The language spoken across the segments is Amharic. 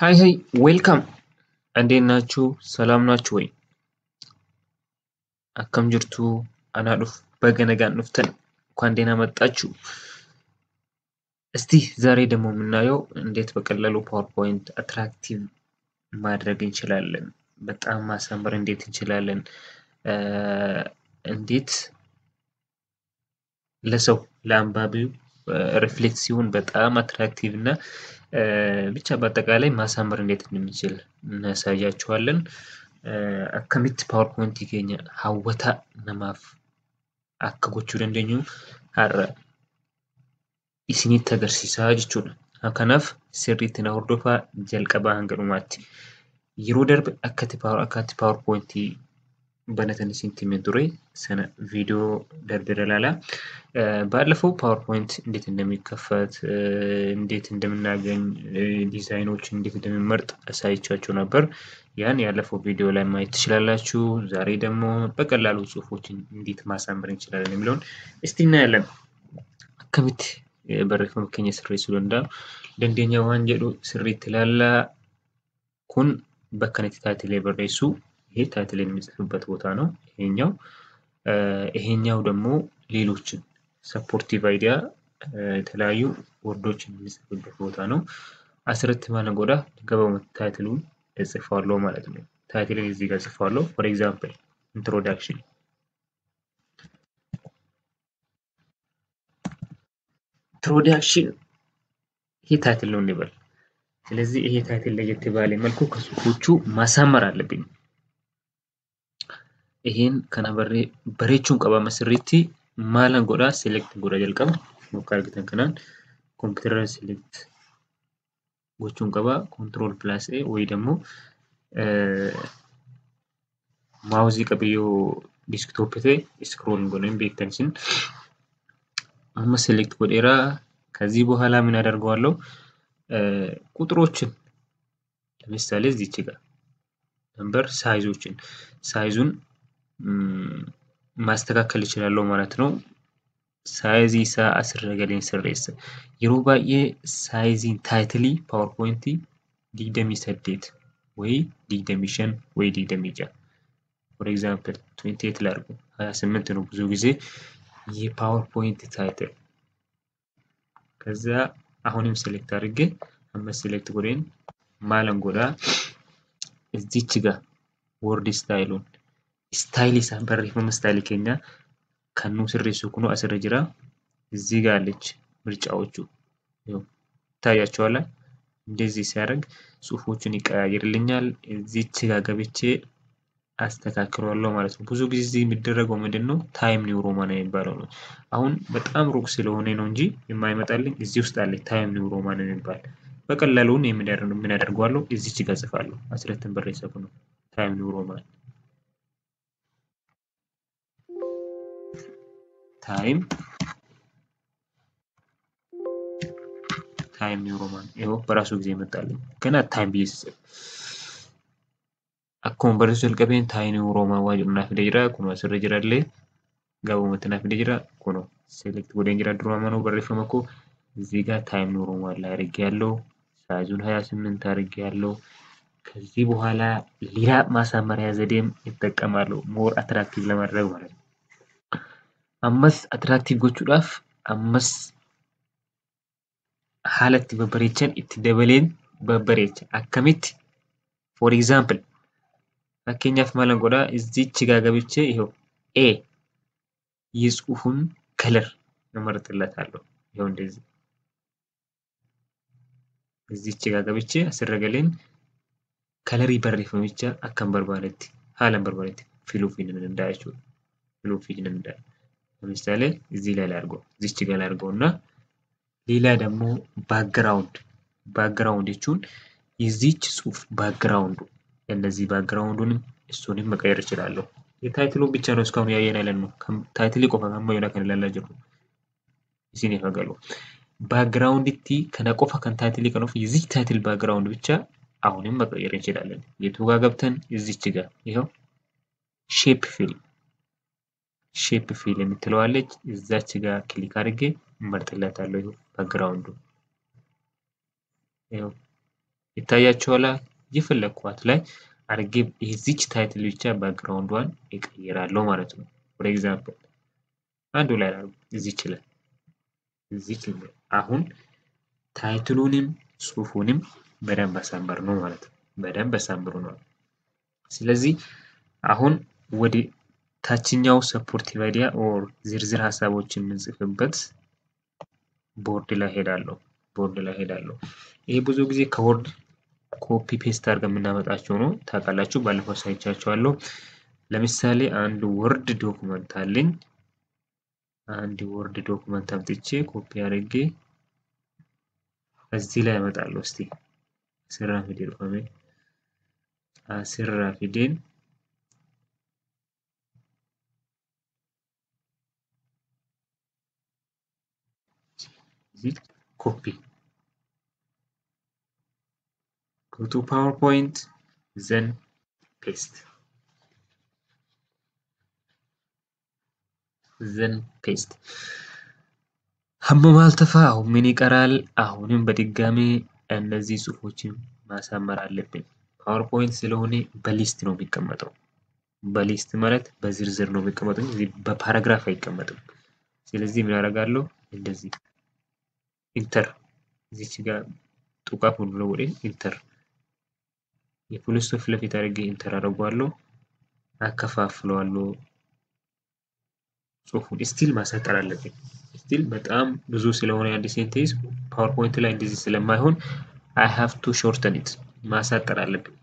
ሃይ ሃይ ዌልካም እንዴት ናችሁ? ሰላም ናችሁ ወይ? akkam jirtu anaa dhuf baga nagaan dhuftan እንኳን ደህና መጣችሁ። እስቲ ዛሬ ደግሞ የምናየው እንዴት በቀላሉ ፓወርፖይንት አትራክቲቭ ማድረግ እንችላለን፣ በጣም ማሳመር እንዴት እንችላለን፣ እንዴት ለሰው ለአንባቢው ሪፍሌክት ሲሆን በጣም አትራክቲቭ እና ብቻ በአጠቃላይ ማሳመር እንዴት እንደምንችል እናሳያችኋለን። akkamitti paawarpoointii keenya hawwataa namaaf akka gochuu dandeenyu har'a isinitti agarsiisaa jechuudha. Kanaaf sirriitti na hordofaa jalqabaa hanga dhumaatti. Yeroo darbe akkatti paawarpoointii banatan isinitti himee ture sana viidiyoo darbe ilaalaa. ባለፈው ፓወርፖይንት እንዴት እንደሚከፈት እንዴት እንደምናገኝ ዲዛይኖችን እንዴት እንደምንመርጥ አሳይቻችሁ ነበር። ያን ያለፈው ቪዲዮ ላይ ማየት ትችላላችሁ። ዛሬ ደግሞ በቀላሉ ጽሁፎችን እንዴት ማሳመር እንችላለን የሚለውን እስቲ እናያለን። akkamitti barreeffama keenya sirreessuu danda'u dandeenya waan jedhu sirriitti ilaallaa. kun bakka itti taatilee barreessu ይሄ ታይትል የሚጽፍበት ቦታ ነው ይሄኛው። ይሄኛው ደግሞ ሌሎችን ሰፖርቲቭ አይዲያ የተለያዩ ወርዶችን የሚጽፍበት ቦታ ነው። አስረት ማለ ጎዳ ገባው ታይትሉን እጽፋለሁ ማለት ነው። ታይትልን እዚህ ጋር እጽፋለሁ። ፎር ኤግዛምፕል ኢንትሮዳክሽን ኢንትሮዳክሽን ይሄ ታይትል ነው እንበል። ስለዚህ ይሄ ታይትል ለየት ባለ መልኩ ከጽሁፎቹ ማሳመር አለብኝ። ይሄን kana bareechuun qaba sirriitti maalan godha select godha jalqaba yookaan argitan kanaan kompiitara select gochuun qaba control plus a ወይ ደግሞ maawuzii qabiyyoo diskitoop ta'e scroll godheen beektan isin amma select godheera ከዚህ በኋላ ምን አደርገዋለሁ ቁጥሮችን ለምሳሌ እዚች ጋር ነምበር ሳይዞችን ሳይዙን ማስተካከል እችላለሁ ማለት ነው። saayizii isaa asirra galeen sirreessa. Yeroo baay'ee saayiziin taayitilii paawarpoointii digdamii saddeet wayii digdamii shan wayii digdamii ja'a. For example, 28 ላድርጉ 28 ነው ብዙ ጊዜ የፓወርፖይንት ታይትል። ከዛ አሁንም ሴሌክት አድርጌ አመት ሴሌክት ጎዴን ማለን ጎዳ እዚች ጋር ወርድ ስታይሉን ስታይል isaa barreeffama istaayilii keenya kan nu sirreessu kunu asirra jira. እዚህ ጋር አለች ምርጫዎቹ ይታያቸዋል። እንደዚህ ሲያደርግ ጽሁፎቹን ይቀያየርልኛል። እዚች ጋር ገብቼ አስተካክለዋለሁ ማለት ነው። ብዙ ጊዜ የሚደረገው ምንድን ነው ታይም ኒው ሮማን የሚባለው ነው። አሁን በጣም ሩቅ ስለሆነ ነው እንጂ የማይመጣልኝ እዚህ ውስጥ አለች ታይም ኒው ሮማን የሚባል በቀላሉን ምን አደርገዋለሁ እዚች ጋር ጽፋለሁ። አስረትን በሬሰቡ ነው ታይም ኒው ሮማን ታይም ታይም ኒው ሮማን ይኸው በራሱ ጊዜ ይመጣልኝ። ገና ታይም ብዬ ስጽፍ akkuma barreessuu jalqabeen taayim niw roomaan waa jedhu naaf fidee jira. Kun asirra jirallee gabaabumatti naaf fidee jira. Kun select godheen jira duraa manuu barreeffama koo እዚህ ጋር ታይም ኒው ሮማን ላይ አድርጌያለሁ። ሳይዙን ሀያ ስምንት አድርጌያለሁ። ከዚህ በኋላ ሌላ ማሳመሪያ ዘዴም ይጠቀማሉ ሞር አትራክቲቭ ለማድረግ ማለት ነው። ammas atiraaktiቭ gochuudhaaf ammas haala itti babbareechan itti dabaleen babbareecha akkamitti for example fakkeenyaaf maalan godhaa እዚች ጋር ገብቼ ይኸው ኤ የጽሁፉን ከለር እመርጥለታለሁ። ይኸው እንደዚህ እዚች ጋር ገብቼ asirra galeen kalarii barreeffamicha akkan barbaadetti haalan barbaadetti filuufi ni danda'a jechuudha. filuufi ni danda'a. ለምሳሌ እዚህ ላይ ላድርገው እዚች ጋር ላድርገው እና ሌላ ደግሞ ባክግራውንድ ባክግራውንድ jechuun የዚች ጽሁፍ ባክግራውንዱ እነዚህ ባክግራውንዱንም እሱንም መቀየር እችላለሁ። የታይትሉን ብቻ ነው እስካሁን ያየን ያለን ነው። ታይትሊ ቆፋ ከማ የሆነ kan ilaalaa jirru isin ifa galu. ባክግራውንድቲ ከነ ቆፋ kan ታይትሊ kan of የዚች ታይትል ባክግራውንድ ብቻ አሁንም መቀየር እንችላለን። የቱ ጋር ገብተን እዚች ጋር ይኸው ሼፕ ፊል ሼፕ ፊል የምትለዋለች እዛች ጋር ክሊክ አድርጌ እመርጥላታለሁ። ይኸው ባክግራውንዱ ይኸው ይታያቸዋል። የፈለግኳት ላይ አድርጌ የዚች ታይትል ብቻ ባክግራውንዷን እቀይራለሁ ማለት ነው። ፎር ኤግዛምፕል አንዱ ላይ እዚች ላይ እዚች አሁን ታይትሉንም ጽሁፉንም በደንብ አሳምር ነው ማለት ነው። በደንብ አሳምሩ ነው። ስለዚህ አሁን ወደ ታችኛው ሰፖርቲቭ አይዲያ ኦር ዝርዝር ሀሳቦችን የምንጽፍበት ቦርድ ላይ ሄዳለሁ። ቦርድ ላይ ሄዳለሁ። ይሄ ብዙ ጊዜ ከወርድ ኮፒ ፔስት አድርገን የምናመጣቸው ነው። ታውቃላችሁ፣ ባለፈው ሳይቻችኋለሁ። ለምሳሌ አንድ ወርድ ዶክመንት አለኝ። አንድ ወርድ ዶክመንት አምጥቼ ኮፒ አድርጌ እዚህ ላይ ያመጣለሁ። እስቲ አስራ ፊደል ቆሜ አስራ ፊደል ኮፒ go to PowerPoint then paste then paste ሀመም አልተፋ አሁን ምን ይቀራል? አሁንም በድጋሚ እነዚህ ጽሁፎችን ማሳመር አለብን። ፓወርፖይንት ስለሆነ በሊስት ነው የሚቀመጠው። በሊስት ማለት በዝርዝር ነው የሚቀመጠው፣ በፓራግራፍ አይቀመጥም። ስለዚህ ምን ያደርጋለሁ? እንደዚህ ኢንተር እዚች ጋር ጡቃፍ ሁሉ ወደ ኢንተር የፖሊስ ፊት ለፊት አድርጌ ኢንተር አደርገዋለሁ፣ አከፋፍለዋለሁ። ጽሁፉን ስቲል ማሳጠር አለብኝ። ስቲል በጣም ብዙ ስለሆነ አንድ ሴንቴንስ ፓወርፖይንት ላይ እንደዚህ ስለማይሆን አይ ሃቭ ቱ ሾርተን ኢት ማሳጠር አለብኝ።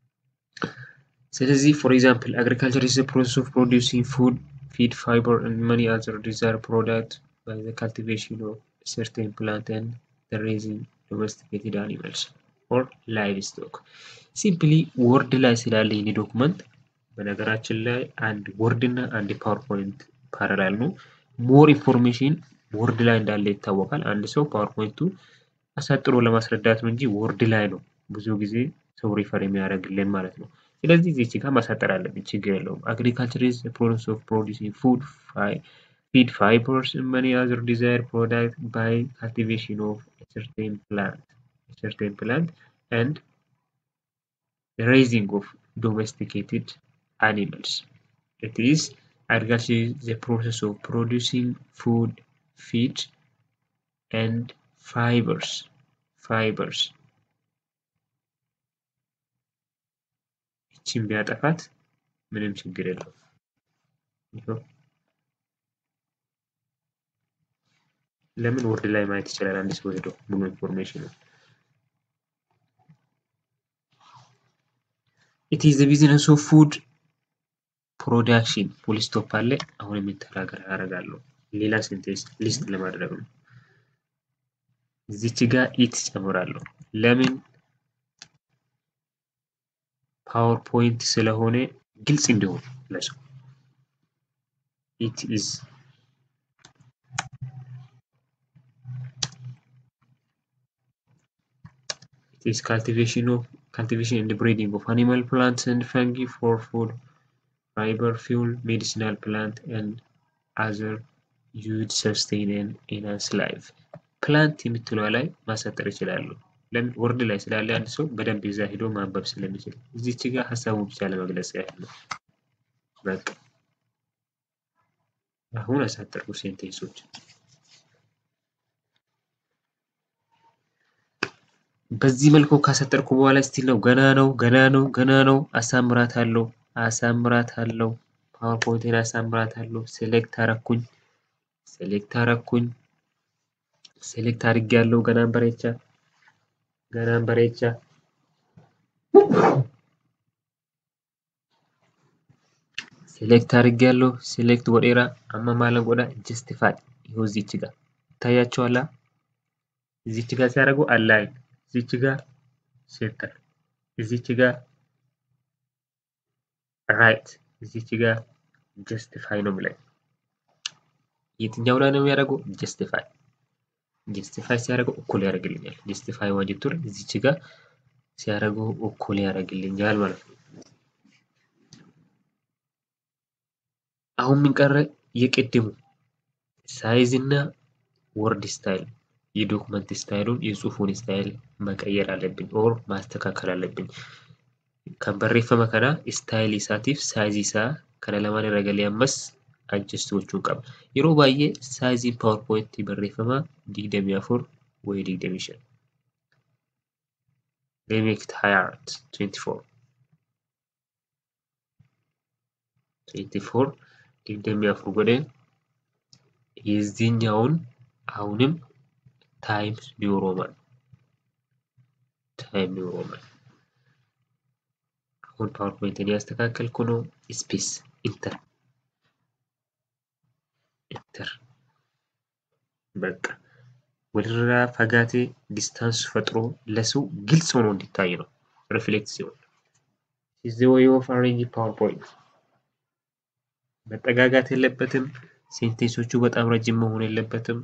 ስለዚህ ፎር ኤግዛምፕል አግሪካልቸር ኢዝ ፕሮሰስ ኦፍ ፕሮዲውሲንግ ፉድ ፊድ ፋይበር ኤንድ መኒ አዘር ዲዛይር ፕሮዳክት ባይ ዘ ካልቲቬሽን ኦፍ ሰርቴን ፕላንት ኤንድ ዘ ሬዚንግ ዶሜስቲኬትድ አኒማልስ ኦር ላይቭ ስቶክ ሲምፕሊ ወርድ ላይ ስላለ ይህ ዶክመንት በነገራችን ላይ አንድ ወርድ እና አንድ ፓወርፖይንት ፓራላል ነው። ሞር ኢንፎርሜሽን ወርድ ላይ እንዳለ ይታወቃል። አንድ ሰው ፓወርፖይንቱ አሳጥሮ ለማስረዳት ነው እንጂ ወርድ ላይ ነው ብዙ ጊዜ ሰው ሪፈር የሚያደርግልን ማለት ነው። ስለዚህ እዚች ጋር ማሳጠር አለብን፣ ችግር የለውም። አግሪካልቸር ኢዝ ፕሮሰስ ኦፍ ፕሮዲውሲንግ ፉድ ፊድ ፋይበርስ መኒ አዘር ዲዛይር ፕሮዳክት ባይ ካልቲቬሽን ኦፍ ሰርቴን ፕላንት ሰርቴን ፕላንት ኤንድ raising of domesticated animals. It is agriculture is the process of producing food, feed, and fibers. Fibers. ይችን ቢያጠፋት ምንም ችግር የለውም። ለምን ወርድ ላይ ማየት ይችላል አንድ ሰው ሄዶ ሙሉ ኢንፎርሜሽን ኢት ኢዝ ቢዝነስ ኦፍ ፉድ ፕሮዳክሽን ፉል ስቶፕ አለ። አሁን የሚተናገር አደርጋለሁ ሌላ ሴንቴንስ ሊስት ለማድረግ ነው። እዚች ጋር ኢት ጨምራለሁ። ለምን ፓወርፖይንት ስለሆነ ግልጽ እንዲሆን ለሰው ኢት ኢዝ it is cultivation of cultivation and breeding of animal plants and fungi for food, fiber, fuel, medicinal plant, and other used sustain and enhance life. ፕላንት የምትለዋ ላይ ማሳጠር ይችላሉ። ለምን ወርድ ላይ ስላለ አንድ ሰው በደንብ ይዛ ሄዶ ማንበብ ስለሚችል እዚች ጋር ሀሳቡ ብቻ ለመግለጽ ያህል ነው። በቃ አሁን አሳጠርኩ ሴንቴንሶች። በዚህ መልኩ ካሰጠርኩ በኋላ ስቲል ነው ገና ነው ገና ነው ገና ነው። አሳምራት አለው አሳምራት አለው ፓወርፖይንቴን አሳምራት አለው። ሴሌክት አረኩኝ ሴሌክት አረኩኝ ሴሌክት አድርጌ ያለው ገናን በሬቻ ገናን በሬቻ ሴሌክት አድርጌ ያለው ሴሌክት ወዴራ አማማለ ጎዳ ጀስቲፋይ ይኸው እዚች ጋር ይታያቸዋላ። እዚች ጋር ሲያደርጉ አላይን እዚች ጋር ሴንተር እዚች ጋር ራይት እዚች ጋር ጀስቲፋይ ነው የሚለኝ። የትኛው ላይ ነው የሚያደርገው? ጀስቲፋይ ጀስቲፋይ ሲያደርገው እኩል ያደርግልኛል። ጀስቲፋይ ዋጅቱር እዚች ጋር ሲያደርገው እኩል ያደርግልኛል ማለት ነው። አሁን ምን ቀረ? የቅድሙ ሳይዝ እና ወርድ ስታይል የዶክመንት ስታይሉን የጽሁፉን ስታይል መቀየር አለብኝ ኦር ማስተካከል አለብኝ kan barreeffama kana istaayilii isaatiif saayizii isaa kana lamaan irra galee ammas adjust gochuun qaba. Yeroo baay'ee saayiziin paawarpoointii barreeffamaa digdamii afur wayii digdamii shan. Leemekit ሀያ አራት ትዌንቲ ፎር ትዌንቲ ፎር digdamii afur godheen የዚህኛውን አሁንም ታይምስ ኒው ሮማን ታይም ኒው ሮማን አሁን ፓወርፖይንትን ያስተካከልኩ ነው። ስፔስ ኢንተር ኢንተር በቃ ወደራ ፈጋቴ ዲስታንስ ፈጥሮ ለሰው ግልጽ ሆኖ እንዲታይ ነው። ሪፍሌክት ሲሆን ኢዝ ዘ ዌይ ኦፍ አሬንጅ ፓወርፖይንት መጠጋጋት የለበትም። ሴንቴንሶቹ በጣም ረጅም መሆን የለበትም።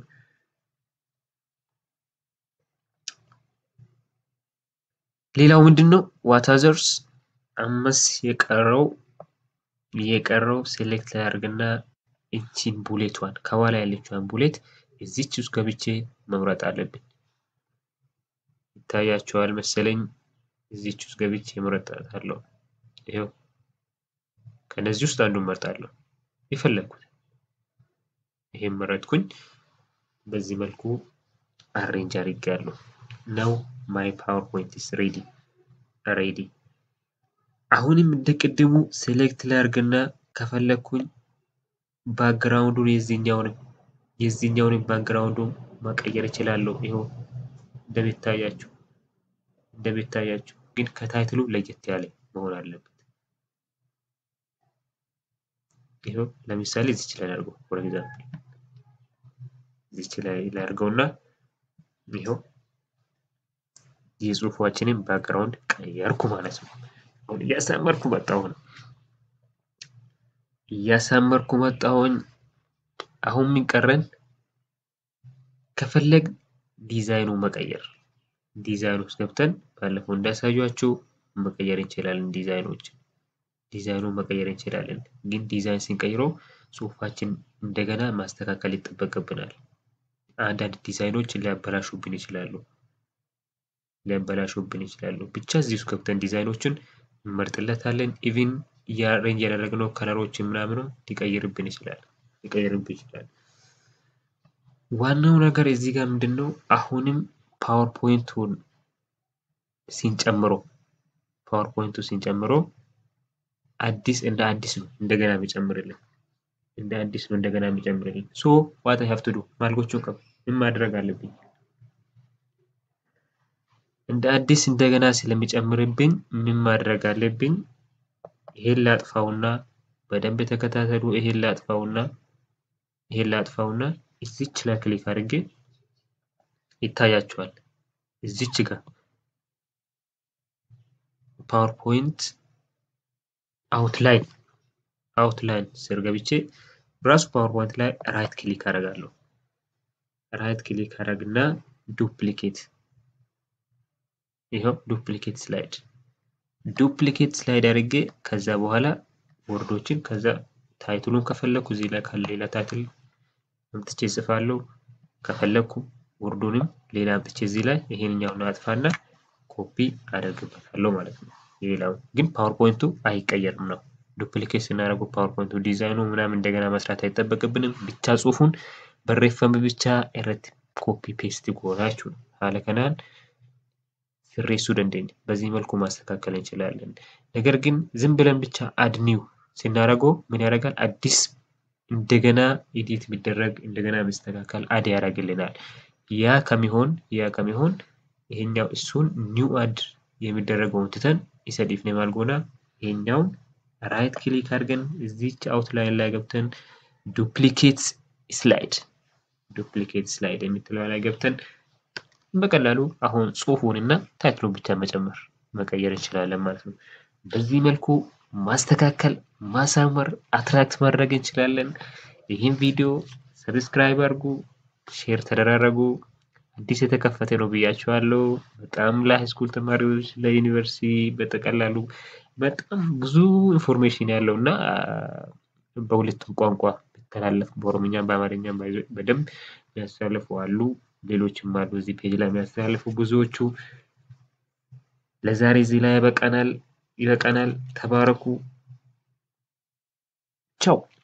ሌላው ምንድን ነው? ዋት አዘርስ አምስ የቀረው የቀረው ሴሌክት ላይ አድርግና እቺን ቡሌቷን ከኋላ ያለችዋን ቡሌት እዚች ውስጥ ገብቼ መምረጥ አለብኝ። ይታያቸዋል መሰለኝ። እዚች ውስጥ ገብቼ መረጣታለሁ። ይኸው ከነዚህ ውስጥ አንዱን መርጣለሁ የፈለግኩት። ይሄን መረጥኩኝ። በዚህ መልኩ አሬንጅ አድርጌያለሁ። ነው ማይ ፓወርፖይንት ኢስ ሬዲ ሬዲ። አሁንም እንደ ቅድሙ ሴሌክት ላይ አድርግና ከፈለግኩኝ ባክግራውንዱን የዚህኛውንም የዚህኛውንም ባክግራውንዱን መቀየር እችላለሁ። ይኸው እንደሚታያችሁ እንደሚታያችሁ ግን ከታይትሉ ለየት ያለ መሆን አለበት። ይኸው ለምሳሌ እዚች ላይ ላድርገው ፎር ኤግዛምፕል እዚች ላይ ላድርገውና ይኸው የጽሁፋችንን ባክግራውንድ ቀየርኩ ማለት ነው። አሁን እያሳመርኩ መጣሁ ነው እያሳመርኩ መጣሁኝ። አሁን ምን ቀረን? ከፈለግ ዲዛይኑ መቀየር ዲዛይን ውስጥ ገብተን ባለፈው እንዳሳያችሁ መቀየር እንችላለን። ዲዛይኖች ዲዛይኑ መቀየር እንችላለን። ግን ዲዛይን ስንቀይረው ጽሁፋችን እንደገና ማስተካከል ይጠበቅብናል። አንዳንድ ዲዛይኖች ሊያበላሹብን ይችላሉ ሊያበላሹብን ይችላሉ። ብቻ እዚህ ውስጥ ገብተን ዲዛይኖችን እንመርጥለታለን። ኢቭን እያሬንጅ ያደረግነው ከለሮችን ምናምንም ሊቀይርብን ይችላል ሊቀይርብን ይችላል። ዋናው ነገር እዚህ ጋር ምንድን ነው? አሁንም ፓወርፖይንቱን ሲንጨምሮ ፓወርፖይንቱ ሲንጨምሮ አዲስ እንደ አዲስ ነው እንደገና የሚጨምርልን እንደ አዲስ ነው እንደገና የሚጨምርልን። ሶ ዋት አይ ሃቭ ቱ ዱ ማልጎቹን ቀብ ምን ማድረግ አለብኝ? እንደ አዲስ እንደገና ስለሚጨምርብኝ ምን ማድረግ አለብኝ? ይሄን ላጥፋውና በደንብ የተከታተሉ። ይሄን ላጥፋውና ይሄን ላጥፋውና እዚች ላይ ክሊክ አድርጌ ይታያችኋል። እዚች ጋር ፓወርፖይንት አውትላይን አውትላይን ስር ገብቼ ራሱ ፓወርፖይንት ላይ ራይት ክሊክ አደርጋለሁ። ራይት ክሊክ አደርግና ዱፕሊኬት ይኸው ዱፕሊኬት ስላይድ ዱፕሊኬት ስላይድ አድርጌ ከዛ በኋላ ወርዶችን ከዛ ታይትሉን ከፈለኩ እዚህ ላይ ካለ ሌላ ታይትል አምጥቼ እጽፋለሁ። ከፈለኩ ወርዱንም ሌላ አምጥቼ እዚህ ላይ ይሄንኛውን አጥፋና ኮፒ አደርግበታለሁ ማለት ነው። ሌላው ግን ፓወርፖይንቱ አይቀየርም ነው። ዱፕሊኬት ስናደርገው ፓወርፖይንቱ ዲዛይኑ ምናምን እንደገና መስራት አይጠበቅብንም። ብቻ ጽሁፉን በሬፈም ብቻ irratti ኮፒ ፔስት ጎናችሁ ነው haala kanaan sirreessuu dandeenya. በዚህ መልኩ ማስተካከል እንችላለን። ነገር ግን ዝም ብለን ብቻ አድ ኒው ስናደርገው ምን ያደርጋል? አዲስ እንደገና ኤዲት ቢደረግ እንደገና መስተካከል አድ ያደርግልናል። ያ ከሚሆን ያ ከሚሆን ይሄኛው እሱን ኒው አድ የሚደረገውን ትተን ኢሰዲፍ ነው ማልጎና ይሄኛውን ራይት ክሊክ አድርገን እዚች አውትላይን ላይ ገብተን ዱፕሊኬት ስላይድ ዱፕሊኬት ስላይድ የምትለው ላይ ገብተን በቀላሉ አሁን ጽሁፉን እና ታይትሉን ብቻ መጨመር መቀየር እንችላለን ማለት ነው። በዚህ መልኩ ማስተካከል፣ ማሳመር፣ አትራክት ማድረግ እንችላለን። ይህን ቪዲዮ ሰብስክራይብ አድርጉ፣ ሼር ተደራረጉ። አዲስ የተከፈተ ነው ብያቸዋለሁ። በጣም ለሃይስኩል ተማሪዎች ለዩኒቨርሲቲ በጠቀላሉ በጣም ብዙ ኢንፎርሜሽን ያለው እና በሁለቱም ቋንቋ ቢተላለፍ በኦሮምኛ በአማርኛ በደንብ ያስተላልፉ አሉ። ሌሎችም አሉ እዚህ ፔጅ ላይ የሚያስተላልፉ ብዙዎቹ። ለዛሬ እዚህ ላይ ይበቃናል ይበቃናል። ተባረኩ። ቻው